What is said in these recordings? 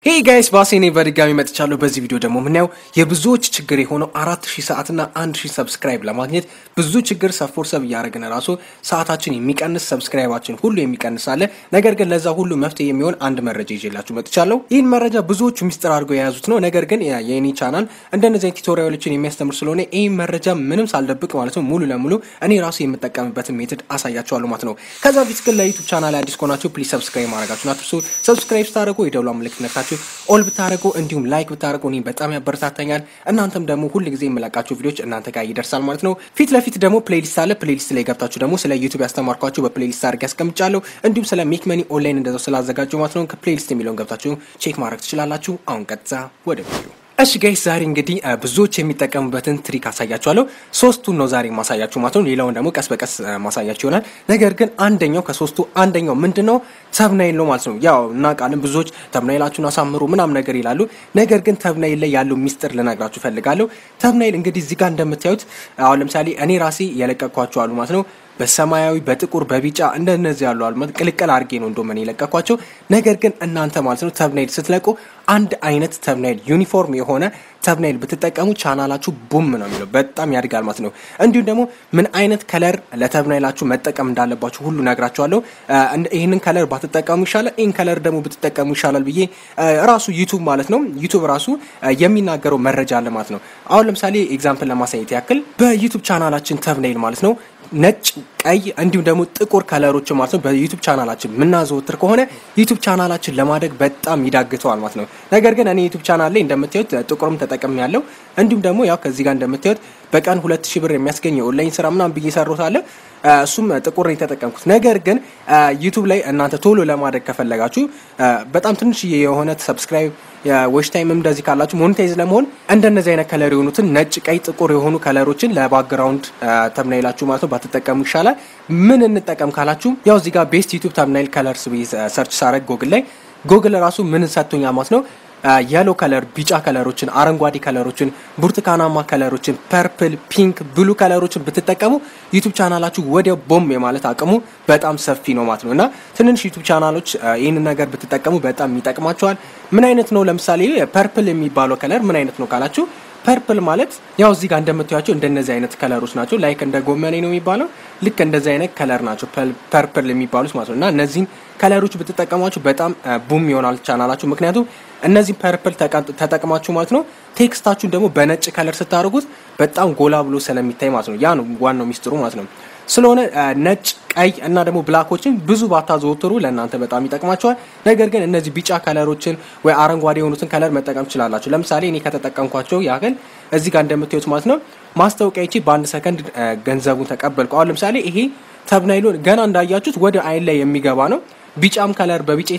ሄይ ጋይስ ባሴኔ በድጋሚ መጥቻለሁ። በዚህ ቪዲዮ ደግሞ የምናየው የብዙዎች ችግር የሆነው አራት ሺህ ሰዓትና አንድ ሺህ ሰብስክራይብ ለማግኘት ብዙ ችግር ሰፎር ሰብ እያደረግን ራሱ ሰዓታችን የሚቀንስ ሰብስክራይባችን ሁሉ የሚቀንስ አለ። ነገር ግን ለዛ ሁሉ መፍትሄ የሚሆን አንድ መረጃ ይዤላችሁ መጥቻለሁ። ይህን መረጃ ብዙዎቹ ሚስጥር አድርገው የያዙት ነው። ነገር ግን የኔ ቻናል እንደነዚህ ቱቶሪያሎችን የሚያስተምር ስለሆነ ይህን መረጃ ምንም ሳልደብቅ ማለት ነው ሙሉ ለሙሉ እኔ ራሱ የምጠቀምበትን ሜትድ አሳያችኋለሁ ማለት ነው። ከዛ ፊት ግን ለዩቱብ ቻናል አዲስ ከሆናችሁ ፕሊዝ ሰብስክራይብ ማድረጋችሁን አትርሱ። ሰብስክራይብ ስታደርጉ የደውላ ምልክት ነካችሁ ኦል ብታደርጉ እንዲሁም ላይክ ብታደርጉ እኔ በጣም ያበረታታኛል። እናንተም ደግሞ ሁል ጊዜ የምለቃቸው ቪዲዮች እናንተ ጋር ይደርሳል ማለት ነው። ፊት ለፊት ደግሞ ፕሌሊስት አለ። ፕሌሊስት ላይ ገብታችሁ ደግሞ ስለ ዩቱብ ያስተማርኳችሁ በፕሌሊስት አድርጌ ያስቀምጫለሁ። እንዲሁም ስለ ሜክ መኒ ኦንላይን እንደዛው ስላዘጋጀው ማለት ነው ከፕሌሊስት የሚለውን ገብታችሁ ቼክ ማድረግ ትችላላችሁ። አሁን ቀጥታ ወደ ቪዲዮ እሺ ጋይስ ዛሬ እንግዲህ ብዙዎች የሚጠቀሙበትን ትሪክ አሳያችኋለሁ። ሶስቱን ነው ዛሬ ማሳያችሁ ማለት ነው። ሌላውን ደግሞ ቀስ በቀስ ማሳያችሁ ይሆናል። ነገር ግን አንደኛው ከሶስቱ አንደኛው ምንድን ነው ተብናይል ነው ማለት ነው። ያው እናውቃለን ብዙዎች ተብናይላችሁን አሳምሩ ምናምን ነገር ይላሉ። ነገር ግን ተብናይል ላይ ያለው ሚስጥር ልነግራችሁ ፈልጋለሁ። ተብናይል እንግዲህ እዚህ ጋር እንደምታዩት አሁን ለምሳሌ እኔ ራሴ የለቀኳቸው አሉ ማለት ነው በሰማያዊ በጥቁር በቢጫ እንደነዚህ ያሉ አልማት ቅልቅል አድርጌ ነው እንደምን የለቀኳቸው። ነገር ግን እናንተ ማለት ነው ተብናይል ስትለቁ አንድ አይነት ተብናይል ዩኒፎርም የሆነ ተብናይል ብትጠቀሙ ቻናላችሁ ቡም ነው የሚለው በጣም ያድጋል ማለት ነው። እንዲሁም ደግሞ ምን አይነት ከለር ለተብናይላችሁ መጠቀም እንዳለባችሁ ሁሉ ነግራችኋለሁ። ይህንን ከለር ባትጠቀሙ ይሻላል፣ ይህን ከለር ደግሞ ብትጠቀሙ ይሻላል ብዬ ራሱ ዩቱብ ማለት ነው ዩቱብ ራሱ የሚናገረው መረጃ አለ ማለት ነው። አሁን ለምሳሌ ኤግዛምፕል ለማሳየት ያክል በዩቱብ ቻናላችን ተብናይል ማለት ነው ነጭ፣ ቀይ እንዲሁም ደግሞ ጥቁር ከለሮች ማለት ነው በዩቱብ ቻናላችን የምናዘወትር ከሆነ ዩቱብ ቻናላችን ለማደግ በጣም ይዳግተዋል ማለት ነው። ነገር ግን እኔ ዩቱብ ቻናል ላይ እንደምታዩት ጥቁርም ተጠቅም ያለው እንዲሁም ደግሞ ያው ከዚህ ጋር እንደምታዩት በቀን ሁለት ሺህ ብር የሚያስገኝ የኦንላይን ስራ ምናምን ብዬ ሰሩት አለ እሱም ጥቁር ነው የተጠቀምኩት። ነገር ግን ዩቱብ ላይ እናንተ ቶሎ ለማደግ ከፈለጋችሁ በጣም ትንሽዬ የሆነ ሰብስክራይብ ዌሽ ታይም እንደዚህ ካላችሁ ሞኔታይዝ ለመሆን እንደነዚህ አይነት ከለር የሆኑትን ነጭ፣ ቀይ፣ ጥቁር የሆኑ ከለሮችን ለባክግራውንድ ተምናይላችሁ ማለት ነው ባትጠቀሙ ይሻላል። ምን እንጠቀም ካላችሁ ያው እዚህ ጋር ቤስት ዩቱብ ተምናይል ከለርስ ብዬ ሰርች ሳረግ ጎግል ላይ ጎግል ራሱ ምን ሰጥቶኛ ማለት ነው የሎ ከለር ቢጫ ከለሮችን፣ አረንጓዴ ከለሮችን፣ ብርቱካናማ ከለሮችን፣ ፐርፕል፣ ፒንክ፣ ብሉ ከለሮችን ብትጠቀሙ ዩቱብ ቻናላችሁ ወዲያው ቦም የማለት አቅሙ በጣም ሰፊ ነው ማለት ነው እና ትንንሽ ዩቱብ ቻናሎች ይህንን ነገር ብትጠቀሙ በጣም ይጠቅማቸዋል። ምን አይነት ነው? ለምሳሌ ፐርፕል የሚባለው ከለር ምን አይነት ነው ካላችሁ ፐርፕል ማለት ያው እዚህ ጋር እንደምታዩቸው እንደነዚህ አይነት ከለሮች ናቸው። ላይክ እንደ ጎመኔ ነው የሚባለው ልክ እንደዚህ አይነት ከለር ናቸው ፐርፕል የሚባሉት ማለት ነው እና እነዚህን ከለሮች ብትጠቀሟቸው በጣም ቡም ይሆናል ቻናላችሁ። ምክንያቱም እነዚህ ፐርፕል ተጠቅማችሁ ማለት ነው ቴክስታችሁን ደግሞ በነጭ ከለር ስታደርጉት በጣም ጎላ ብሎ ስለሚታይ ማለት ነው። ያ ነው ዋናው ሚስጥሩ ማለት ነው። ስለሆነ ነጭ፣ ቀይ እና ደግሞ ብላኮችን ብዙ ባታዘወትሩ ለእናንተ በጣም ይጠቅማቸዋል። ነገር ግን እነዚህ ቢጫ ከለሮችን ወይ አረንጓዴ የሆኑትን ከለር መጠቀም ትችላላችሁ። ለምሳሌ እኔ ከተጠቀምኳቸው ያህል እዚህ ጋር እንደምታዩት ማለት ነው ማስታወቂያ ይቺ በአንድ ሰከንድ ገንዘቡን ተቀበልኩ። አሁን ለምሳሌ ይሄ ተብናይሉን ገና እንዳያችሁት ወደ አይን ላይ የሚገባ ነው። ቢጫም ከለር በቢጫ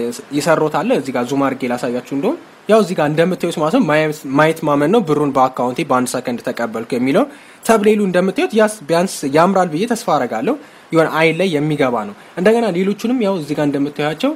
የሰሮት አለ። እዚህ ጋር ዙም አድርጌ ላሳያችሁ እንደሆን ያው እዚህ ጋር እንደምታዩት ማለት ነው ማየት ማመን ነው። ብሩን በአካውንቴ በአንድ ሰከንድ ተቀበልኩ የሚለው ተብሌሉ እንደምታዩት ያስ ቢያንስ ያምራል ብዬ ተስፋ አረጋለሁ። የሆነ አይን ላይ የሚገባ ነው። እንደገና ሌሎቹንም ያው እዚህ ጋር እንደምታያቸው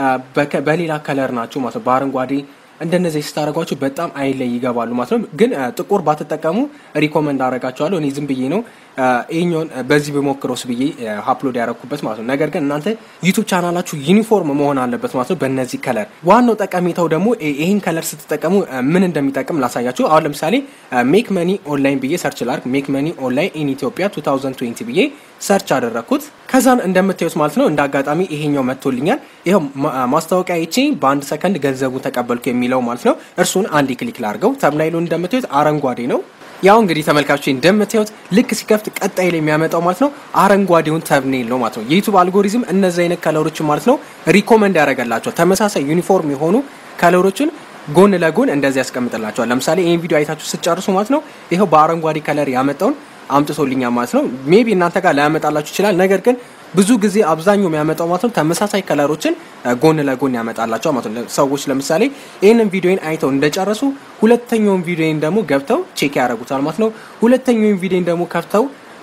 በሌላ ከለር ናቸው ማለት ነው። በአረንጓዴ እንደነዚህ ስታደረጓቸው በጣም አይን ላይ ይገባሉ ማለት ነው። ግን ጥቁር ባትጠቀሙ ሪኮመንድ አደርጋቸዋለሁ። እኔ ዝም ብዬ ነው ይህኛውን በዚህ ብሞክረውስ ብዬ አፕሎድ ያደረኩበት ማለት ነው። ነገር ግን እናንተ ዩቱብ ቻናላችሁ ዩኒፎርም መሆን አለበት ማለት ነው በእነዚህ ከለር። ዋናው ጠቀሜታው ደግሞ ይህን ከለር ስትጠቀሙ ምን እንደሚጠቅም ላሳያችሁ። አሁን ለምሳሌ ሜክ መኒ ኦንላይን ብዬ ሰርች ላርግ። ሜክ መኒ ኦንላይን ኢን ኢትዮጵያ 2020 ብዬ ሰርች አደረግኩት። ከዛን እንደምታዩት ማለት ነው እንደ አጋጣሚ ይሄኛው መጥቶልኛል። ይኸው ማስታወቂያ ይቼ በአንድ ሰከንድ ገንዘቡን ተቀበልኩ የሚለው ማለት ነው። እርሱን አንድ ክሊክ ላርገው። ተምናይሉን እንደምታዩት አረንጓዴ ነው። ያው እንግዲህ ተመልካቾች እንደምታዩት ልክ ሲከፍት ቀጣይ ላይ የሚያመጣው ማለት ነው አረንጓዴውን ተብኔል ነው ማለት ነው። የዩቱብ አልጎሪዝም እነዚህ አይነት ከለሮችን ማለት ነው ሪኮመንድ ያደርገላቸዋል። ተመሳሳይ ዩኒፎርም የሆኑ ከለሮችን ጎን ለጎን እንደዚህ ያስቀምጥላቸዋል። ለምሳሌ ይህን ቪዲዮ አይታችሁ ስጨርሱ ማለት ነው ይኸው በአረንጓዴ ከለር ያመጣውን አምጥቶልኛል ማለት ነው። ሜቢ እናንተ ጋር ላያመጣላችሁ ይችላል። ነገር ግን ብዙ ጊዜ አብዛኛው የሚያመጣው ማለት ነው ተመሳሳይ ከለሮችን ጎን ለጎን ያመጣላቸው ማለት ነው። ሰዎች ለምሳሌ ይህንን ቪዲዮን አይተው እንደጨረሱ ሁለተኛውን ቪዲዮን ደግሞ ገብተው ቼክ ያደርጉታል ማለት ነው። ሁለተኛውን ቪዲዮን ደግሞ ከፍተው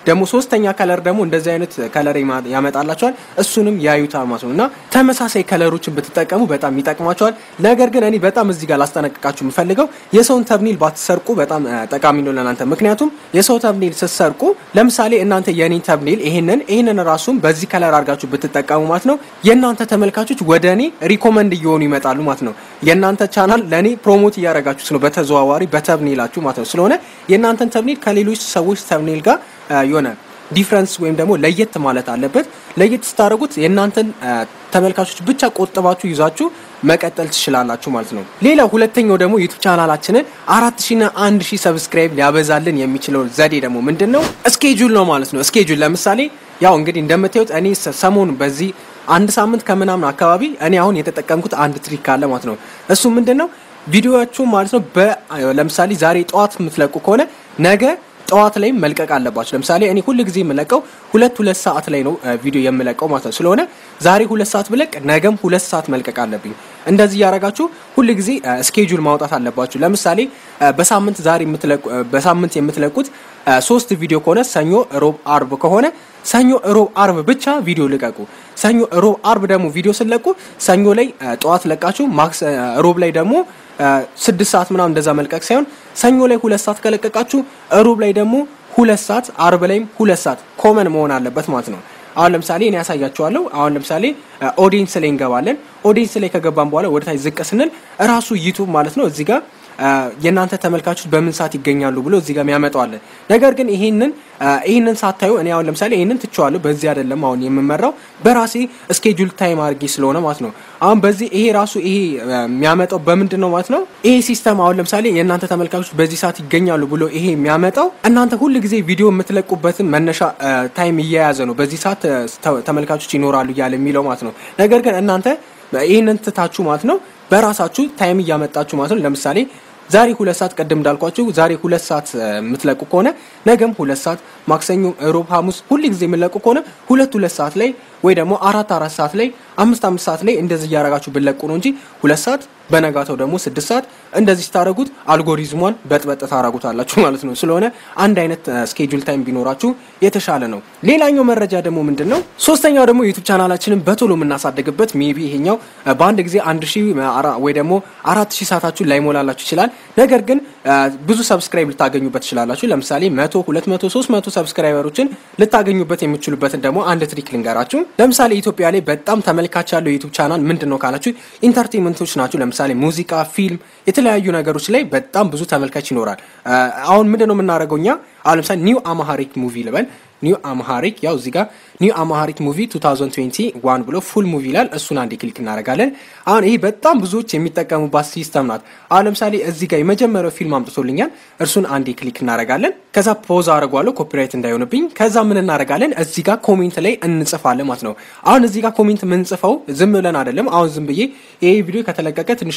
ደግሞ ሶስተኛ ከለር ደግሞ እንደዚህ አይነት ከለር ያመጣላቸዋል። እሱንም ያዩታል ማለት ነው እና ተመሳሳይ ከለሮችን ብትጠቀሙ በጣም ይጠቅማቸዋል። ነገር ግን እኔ በጣም እዚህ ጋር ላስጠነቅቃችሁ የምፈልገው የሰውን ተብኒል ባትሰርቁ በጣም ጠቃሚ ነው ለእናንተ። ምክንያቱም የሰው ተብኒል ስትሰርቁ ለምሳሌ እናንተ የኔ ተብኒል ይሄንን ይሄንን ራሱም በዚህ ከለር አድርጋችሁ ብትጠቀሙ ማለት ነው የእናንተ ተመልካቾች ወደ እኔ ሪኮመንድ እየሆኑ ይመጣሉ ማለት ነው። የእናንተ ቻናል ለእኔ ፕሮሞት እያደረጋችሁት ነው በተዘዋዋሪ በተብኒላችሁ ማለት ነው። ስለሆነ የእናንተን ተብኒል ከሌሎች ሰዎች ተብኒል ጋር የሆነ ዲፍረንስ ወይም ደግሞ ለየት ማለት አለበት። ለየት ስታደርጉት የእናንተን ተመልካቾች ብቻ ቆጥባችሁ ይዛችሁ መቀጠል ትችላላችሁ ማለት ነው። ሌላ ሁለተኛው ደግሞ ዩቱብ ቻናላችንን አራት ሺና አንድ ሺህ ሰብስክራይብ ሊያበዛልን የሚችለው ዘዴ ደግሞ ምንድን ነው? እስኬጁል ነው ማለት ነው። እስኬጁል ለምሳሌ ያው እንግዲህ እንደምታዩት እኔ ሰሞኑ በዚህ አንድ ሳምንት ከምናምን አካባቢ እኔ አሁን የተጠቀምኩት አንድ ትሪክ አለ ማለት ነው። እሱ ምንድን ነው? ቪዲዮዎቹ ማለት ነው ለምሳሌ ዛሬ ጠዋት የምትለቁ ከሆነ ነገ ጠዋት ላይ መልቀቅ አለባቸው። ለምሳሌ እኔ ሁል ጊዜ የምለቀው ሁለት ሁለት ሰዓት ላይ ነው ቪዲዮ የምለቀው ማለት ነው። ስለሆነ ዛሬ ሁለት ሰዓት ብለቅ ነገም ሁለት ሰዓት መልቀቅ አለብኝ። እንደዚህ እያደረጋችሁ ሁል ጊዜ ስኬጁል ማውጣት አለባችሁ። ለምሳሌ በሳምንት ዛሬ በሳምንት የምትለቁት ሶስት ቪዲዮ ከሆነ ሰኞ፣ ሮብ፣ አርብ ከሆነ ሰኞ፣ ሮብ፣ አርብ ብቻ ቪዲዮ ልቀቁ። ሰኞ፣ ሮብ፣ አርብ ደግሞ ቪዲዮ ስለቁ ሰኞ ላይ ጠዋት ለቃችሁ ማክስ ሮብ ላይ ደግሞ ስድስት ሰዓት ምናምን እንደዛ መልቀቅ ሳይሆን ሰኞ ላይ ሁለት ሰዓት ከለቀቃችሁ ሮብ ላይ ደግሞ ሁለት ሰዓት አርብ ላይም ሁለት ሰዓት ኮመን መሆን አለበት ማለት ነው። አሁን ለምሳሌ እኔ ያሳያችኋለሁ። አሁን ለምሳሌ ኦዲየንስ ላይ እንገባለን። ኦዲየንስ ላይ ከገባን በኋላ ወደ ታች ዝቅ ስንል እራሱ ዩቱብ ማለት ነው እዚህ ጋር የእናንተ ተመልካቾች በምን ሰዓት ይገኛሉ ብሎ እዚህ ጋር ያመጣዋለን። ነገር ግን ይሄንን ይሄንን ሳታዩ እኔ አሁን ለምሳሌ ይሄንን ትቼዋለሁ። በዚህ አይደለም አሁን የምመራው በራሴ ስኬጁል ታይም አድርጌ ስለሆነ ማለት ነው። አሁን በዚህ ይሄ ራሱ ይሄ የሚያመጣው በምንድን ነው ማለት ነው። ይሄ ሲስተም አሁን ለምሳሌ የእናንተ ተመልካቾች በዚህ ሰዓት ይገኛሉ ብሎ ይሄ የሚያመጣው እናንተ ሁል ጊዜ ቪዲዮ የምትለቁበትን መነሻ ታይም እየያዘ ነው። በዚህ ሰዓት ተመልካቾች ይኖራሉ እያለ የሚለው ማለት ነው። ነገር ግን እናንተ ይህንን ትታችሁ ማለት ነው በራሳችሁ ታይም እያመጣችሁ ማለት ነው። ለምሳሌ ዛሬ ሁለት ሰዓት ቀደም እንዳልኳችሁ ዛሬ ሁለት ሰዓት የምትለቁ ከሆነ ነገም ሁለት ሰዓት፣ ማክሰኞ፣ ሮብ፣ ሐሙስ ሁል ጊዜ የምትለቁ ከሆነ ሁለት ሁለት ሰዓት ላይ ወይ ደግሞ አራት አራት ሰዓት ላይ አምስት አምስት ሰዓት ላይ እንደዚህ እያረጋችሁ ብለቁ ነው እንጂ ሁለት ሰዓት በነጋታው ደግሞ ስድስት ሰዓት እንደዚህ ስታደረጉት አልጎሪዝሟን በጥበጥ ታረጉታላችሁ ማለት ነው። ስለሆነ አንድ አይነት ስኬጁል ታይም ቢኖራችሁ የተሻለ ነው። ሌላኛው መረጃ ደግሞ ምንድን ነው? ሶስተኛው ደግሞ ዩቱብ ቻናላችንን በቶሎ የምናሳደግበት ሜቢ ይሄኛው በአንድ ጊዜ አንድ ሺህ ወይ ደግሞ አራት ሺህ ሰዓታችሁን ላይሞላላችሁ ይችላል። ነገር ግን ብዙ ሰብስክራይብ ልታገኙበት ትችላላችሁ። ለምሳሌ መቶ ሁለት መቶ ሶስት መቶ ሰብስክራይበሮችን ልታገኙበት የምችሉበትን ደግሞ አንድ ትሪክ ልንገራችሁ። ለምሳሌ ኢትዮጵያ ላይ በጣም ተመልካች ያለው ዩቱብ ቻናል ምንድን ነው ካላችሁ ኢንተርቴንመንቶች ናቸው። ለምሳሌ ሙዚቃ፣ ፊልም፣ የተለያዩ ነገሮች ላይ በጣም ብዙ ተመልካች ይኖራል። አሁን ምንድን ነው የምናደርገው እኛ አሁን ለምሳሌ ኒው አማሃሪክ ሙቪ ልበል ኒው አማሃሪክ ያው እዚህ ጋር ኒው አማሃሪክ ሙቪ 2021 ብሎ ፉል ሙቪ ይላል። እሱን አንዴ ክሊክ እናደርጋለን። አሁን ይሄ በጣም ብዙዎች የሚጠቀሙባት ሲስተም ናት። አሁን ለምሳሌ እዚህ ጋር የመጀመሪያው ፊልም አምጥቶልኛል። እርሱን አንዴ ክሊክ እናደርጋለን። ከዛ ፖዝ አድርጓለሁ ኮፒራይት እንዳይሆንብኝ። ከዛ ምን እናደርጋለን? እዚህ ጋር ኮሜንት ላይ እንጽፋለን ማለት ነው። አሁን እዚህ ጋር ኮሜንት የምንጽፈው ዝም ብለን አይደለም። አሁን ዝም ብዬ ይሄ ቪዲዮ ከተለቀቀ ትንሽ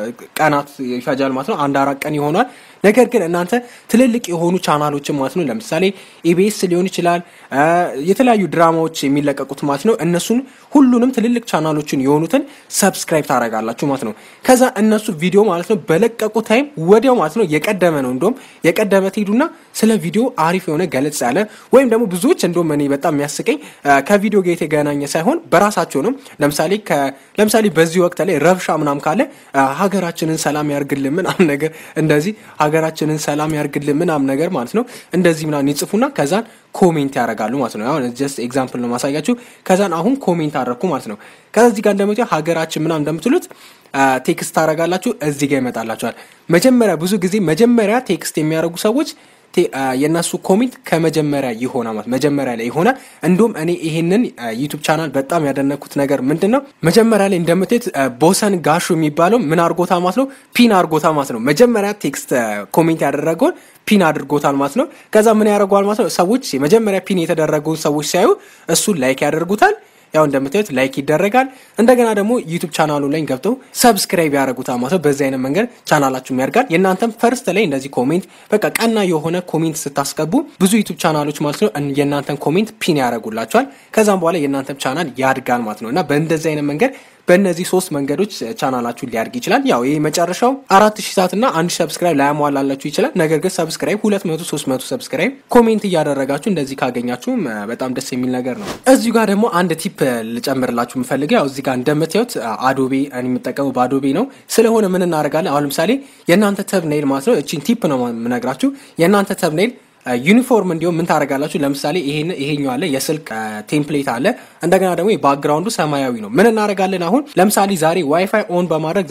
ቀናት ይፈጃል ማለት ነው። አንድ አራት ቀን ይሆናል። ነገር ግን እናንተ ትልልቅ የሆኑ ቻናሎችን ማለት ነው ለምሳሌ ኢቢኤስ ሊሆን ይችላል የተለያዩ ድራማዎች የሚለቀቁት ማለት ነው። እነሱን ሁሉንም ትልልቅ ቻናሎችን የሆኑትን ሰብስክራይብ ታደርጋላችሁ ማለት ነው። ከዛ እነሱ ቪዲዮ ማለት ነው በለቀቁ ታይም ወዲያው ማለት ነው የቀደመ ነው እንደውም የቀደመ ትሄዱና ስለ ቪዲዮ አሪፍ የሆነ ገለጽ ያለ ወይም ደግሞ ብዙዎች እንደውም እኔ በጣም የሚያስቀኝ ከቪዲዮ ጋር የተገናኘ ሳይሆን በራሳቸውንም ለምሳሌ ለምሳሌ በዚህ ወቅት ላይ ረብሻ ምናምን ካለ ሀገራችንን ሰላም ያርግልን ምናምን ነገር እንደዚህ ሀገራችንን ሰላም ያርግልን ምናምን ነገር ማለት ነው እንደዚህ ምናምን ይጽፉና ከዛን ኮሜንት ያደርጋሉ ማለት ነው። አሁን ጀስት ኤግዛምፕል ነው ማሳያችሁ። ከዛን አሁን ኮሜንት አደረግኩ ማለት ነው። ከዚህ ጋር እንደምትዩ ሀገራችን ምናምን እንደምትሉት ቴክስት ታደርጋላችሁ፣ እዚህ ጋር ይመጣላችኋል። መጀመሪያ ብዙ ጊዜ መጀመሪያ ቴክስት የሚያደርጉ ሰዎች የእነሱ ኮሜንት ከመጀመሪያ ይሆናል ማለት መጀመሪያ ላይ ይሆናል። እንዲሁም እኔ ይሄንን ዩቱብ ቻናል በጣም ያደነኩት ነገር ምንድን ነው መጀመሪያ ላይ እንደምትት ቦሰን ጋሹ የሚባለው ምን አድርጎታ ማለት ነው ፒን አድርጎታ ማለት ነው። መጀመሪያ ቴክስት ኮሜንት ያደረገውን ፒን አድርጎታል ማለት ነው። ከዛ ምን ያደርገዋል ማለት ነው ሰዎች የመጀመሪያ ፒን የተደረገውን ሰዎች ሲያዩ እሱን ላይክ ያደርጉታል። ያው እንደምታዩት ላይክ ይደረጋል። እንደገና ደግሞ ዩቱብ ቻናሉ ላይ ገብተው ሰብስክራይብ ያደረጉታል ማለት ነው። በዚህ አይነት መንገድ ቻናላችሁም ያድጋል። የእናንተም ፈርስት ላይ እንደዚህ ኮሜንት በቃ ቀና የሆነ ኮሜንት ስታስገቡ ብዙ ዩቱብ ቻናሎች ማለት ነው የእናንተን ኮሜንት ፒን ያደረጉላቸዋል። ከዛም በኋላ የእናንተም ቻናል ያድጋል ማለት ነው እና በእንደዚህ አይነት መንገድ በእነዚህ ሶስት መንገዶች ቻናላችሁን ሊያድግ ይችላል። ያው ይህ መጨረሻው አራት ሺህ ሰዓት እና አንድ ሰብስክራይብ ላያሟላላችሁ ይችላል። ነገር ግን ሰብስክራይብ ሁለት መቶ ሶስት መቶ ሰብስክራይብ ኮሜንት እያደረጋችሁ እንደዚህ ካገኛችሁ በጣም ደስ የሚል ነገር ነው። እዚሁ ጋር ደግሞ አንድ ቲፕ ልጨምርላችሁ የምፈልገው ያው እዚህ ጋር እንደምታዩት አዶቤ እኔ የምጠቀመው በአዶቤ ነው። ስለሆነ ምን እናደርጋለን? አሁን ለምሳሌ የእናንተ ተብኔል ማለት ነው። እቺን ቲፕ ነው የምነግራችሁ። የእናንተ ተብኔል ዩኒፎርም እንዲሁም ምን ታደርጋላችሁ? ለምሳሌ ይሄን ይሄኛው አለ የስልክ ቴምፕሌት አለ። እንደገና ደግሞ ባክግራውንዱ ሰማያዊ ነው። ምን እናደርጋለን? አሁን ለምሳሌ ዛሬ ዋይፋይ ኦን በማድረግ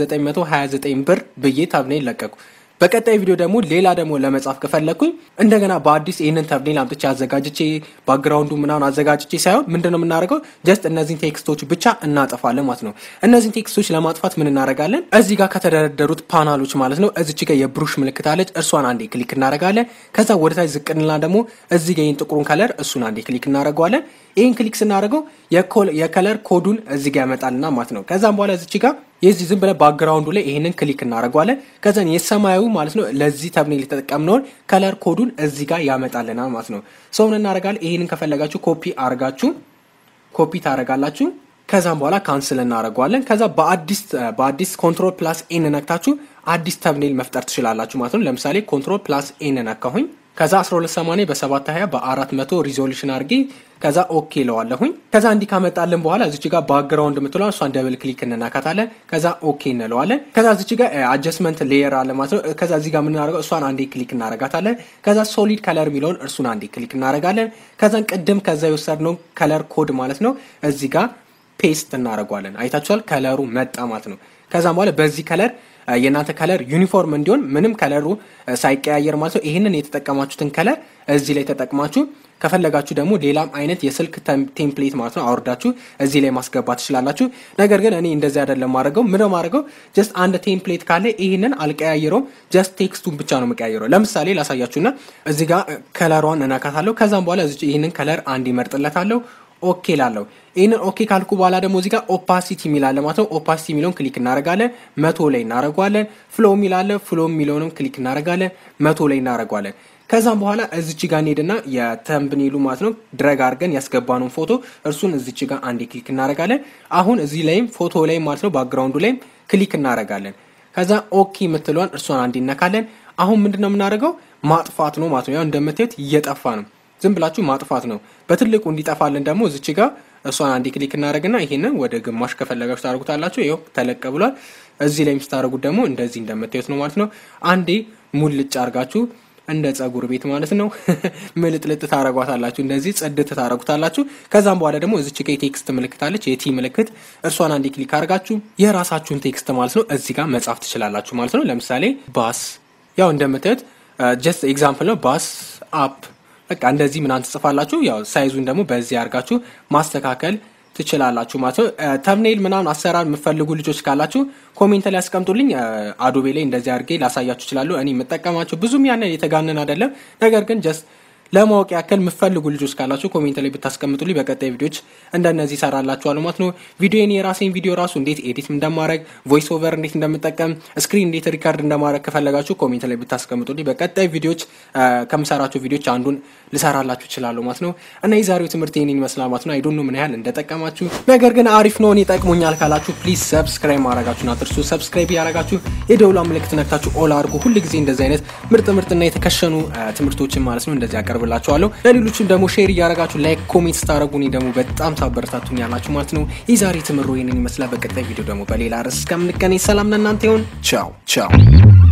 929 ብር ብዬ ተብኔል ለቀቁ። በቀጣይ ቪዲዮ ደግሞ ሌላ ደግሞ ለመጻፍ ከፈለግኩኝ እንደገና በአዲስ ይህንን ተብኔል አምጥቼ አዘጋጅቼ ባክግራውንዱ ምናምን አዘጋጅቼ ሳይሆን ምንድን ነው የምናደርገው? ጀስት እነዚህን ቴክስቶች ብቻ እናጠፋለን ማለት ነው። እነዚህን ቴክስቶች ለማጥፋት ምን እናደርጋለን? እዚህ ጋር ከተደረደሩት ፓናሎች ማለት ነው እዚች ጋር የብሩሽ ምልክት አለች። እርሷን አንዴ ክሊክ እናደርጋለን። ከዛ ወደታች ዝቅንላ ደግሞ እዚህ ጋር ይህን ጥቁሩን ከለር እሱን አንዴ ክሊክ እናደርገዋለን። ይህን ክሊክ ስናደርገው የከለር ኮዱን እዚህ ጋር ያመጣልና ማለት ነው። ከዛም በኋላ እዚች ጋር የዚህ ዝም ብለን ባክግራውንዱ ላይ ይህንን ክሊክ እናደርገዋለን። ከዛን የሰማያዊ ማለት ነው ለዚህ ተብኔል የተጠቀምነውን ከለር ኮዱን እዚህ ጋር ያመጣልናል ማለት ነው። ሰውን እናደርጋለን። ይህንን ከፈለጋችሁ ኮፒ አርጋችሁ ኮፒ ታደርጋላችሁ። ከዛም በኋላ ካንስል እናደርገዋለን። ከዛ በአዲስ በአዲስ ኮንትሮል ፕላስ ኤን ነክታችሁ አዲስ ተብኔል መፍጠር ትችላላችሁ ማለት ነው። ለምሳሌ ኮንትሮል ፕላስ ኤን ነካሁኝ። ከዛ 1280 በ720 በ400 ሪዞሉሽን አድርጌ ከዛ ኦኬ ለዋለሁኝ። ከዛ እንዲህ ካመጣልን በኋላ እዚች ጋር ባክግራውንድ የምትለዋን እሷን ደብል ክሊክ እንናካታለን። ከዛ ኦኬ እንለዋለን። ከዛ እዚች ጋር አጀስትመንት ሌየር አለ ማለት ነው። ከዛ እዚህ ጋር የምናደርገው እሷን አንዴ ክሊክ እናረጋታለን። ከዛ ሶሊድ ከለር የሚለውን እርሱን አንዴ ክሊክ እናረጋለን። ከዛን ቅድም ከዛ የወሰድነው ከለር ኮድ ማለት ነው እዚህ ጋር ፔስት እናደርገዋለን። አይታችኋል፣ ከለሩ መጣ ማለት ነው። ከዛም በኋላ በዚህ ከለር የእናንተ ከለር ዩኒፎርም እንዲሆን ምንም ከለሩ ሳይቀያየር ማለት ነው። ይህንን የተጠቀማችሁትን ከለር እዚህ ላይ ተጠቅማችሁ ከፈለጋችሁ ደግሞ ሌላም አይነት የስልክ ቴምፕሌት ማለት ነው አውርዳችሁ እዚህ ላይ ማስገባት ትችላላችሁ። ነገር ግን እኔ እንደዚህ አይደለም ማድረገው። ምን ማድረገው ጀስት አንድ ቴምፕሌት ካለ ይህንን አልቀያየረውም። ጀስት ቴክስቱን ብቻ ነው የምቀያየረው። ለምሳሌ ላሳያችሁና እዚህ ጋር ከለሯን እነካታለሁ። ከዛም በኋላ ይህንን ከለር አንድ ይመርጥለታለሁ። ኦኬ ላለው ይህንን ኦኬ ካልኩ በኋላ ደግሞ እዚህ ጋር ኦፓሲቲ የሚላለ ማለት ነው። ኦፓሲቲ የሚለውን ክሊክ እናደርጋለን፣ መቶ ላይ እናደርገዋለን። ፍሎ የሚላለ ፍሎ የሚለውንም ክሊክ እናደርጋለን፣ መቶ ላይ እናደርገዋለን። ከዛም በኋላ እዚች ጋር እንሄድና የተምብኔሉ ማለት ነው ድረግ አድርገን ያስገባነውን ፎቶ እርሱን እዚች ጋር አንዴ ክሊክ እናደርጋለን። አሁን እዚህ ላይም ፎቶ ላይም ማለት ነው ባክግራውንዱ ላይም ክሊክ እናደርጋለን። ከዛ ኦኬ የምትለዋን እርሷን አንዴ እነካለን። አሁን ምንድን ነው የምናደርገው ማጥፋት ነው ማለት ነው። ያው እንደምታዩት እየጠፋ ነው። ዝም ብላችሁ ማጥፋት ነው። በትልቁ እንዲጠፋልን ደግሞ እዚች ጋር እሷን አንዴ ክሊክ እናደርግና ይሄንን ወደ ግማሽ ከፈለጋችሁ ታደርጉታላችሁ። ይኸው ተለቀ ብሏል። እዚህ ላይ የምታደርጉት ደግሞ እንደዚህ እንደምታዩት ነው ማለት ነው። አንዴ ሙልጭ አርጋችሁ እንደ ጸጉር ቤት ማለት ነው ምልጥልጥ ታረጓታላችሁ። እንደዚህ ጽድት ታረጉታላችሁ። ከዛም በኋላ ደግሞ እዚች ጋ የቴክስት ምልክት አለች፣ የቲ ምልክት እርሷን አንዴ ክሊክ አድርጋችሁ የራሳችሁን ቴክስት ማለት ነው እዚህ ጋር መጻፍ ትችላላችሁ ማለት ነው። ለምሳሌ ባስ፣ ያው እንደምታዩት ጀስት ኤግዛምፕል ነው። ባስ አፕ በቃ እንደዚህ ምናምን ትጽፋላችሁ። ያው ሳይዙን ደግሞ በዚህ አድርጋችሁ ማስተካከል ትችላላችሁ ማለት ነው። ተምኔል ምናምን አሰራር የምፈልጉ ልጆች ካላችሁ ኮሜንት ላይ ያስቀምጡልኝ። አዶቤ ላይ እንደዚህ አድርጌ ላሳያችሁ እችላለሁ። እኔ የምጠቀማቸው ብዙም ያንን የተጋነን አይደለም፣ ነገር ግን ጀስት ለማወቅ ያክል የምፈልጉ ልጆች ካላችሁ ኮሜንት ላይ ብታስቀምጡልኝ በቀጣይ ቪዲዮች እንደነዚህ ይሰራላችኋል ማለት ነው። ቪዲዮን የራሴን ቪዲዮ ራሱ እንዴት ኤዲት እንደማድረግ ቮይስ ኦቨር እንዴት እንደምጠቀም ስክሪን እንዴት ሪካርድ እንደማድረግ ከፈለጋችሁ ኮሜንት ላይ ብታስቀምጡልኝ በቀጣይ ቪዲዮች ከምሰራቸው ቪዲዮች አንዱን ልሰራላችሁ እችላለሁ ማለት ነው። እና የዛሬው ትምህርት ይህንን ይመስላል ማለት ነው። አይዶን ምን ያህል እንደጠቀማችሁ ነገር ግን አሪፍ ነው እኔ ጠቅሞኛል ካላችሁ ፕሊዝ ሰብስክራይብ ማድረጋችሁን አትርሱ። ሰብስክራይብ ያደረጋችሁ የደውላ ምልክት ነክታችሁ ኦል አድርጉ። ሁል ጊዜ እንደዚህ አይነት ምርጥ ምርጥና የተከሸኑ ትምህርቶችን ማለት ነው እንደዚህ ያቀርብ ብላችኋለሁ ለሌሎችም ደግሞ ሼር እያደረጋችሁ ላይክ ኮሜንት ስታደረጉ እኔ ደግሞ በጣም ታበረታቱኝ ያላችሁ ማለት ነው። የዛሬ ትምሮ ይህንን ይመስላል። በቀጣይ ቪዲዮ ደግሞ በሌላ ርዕስ እስከምንገናኝ ሰላም ለእናንተ ይሆን። ቻው ቻው።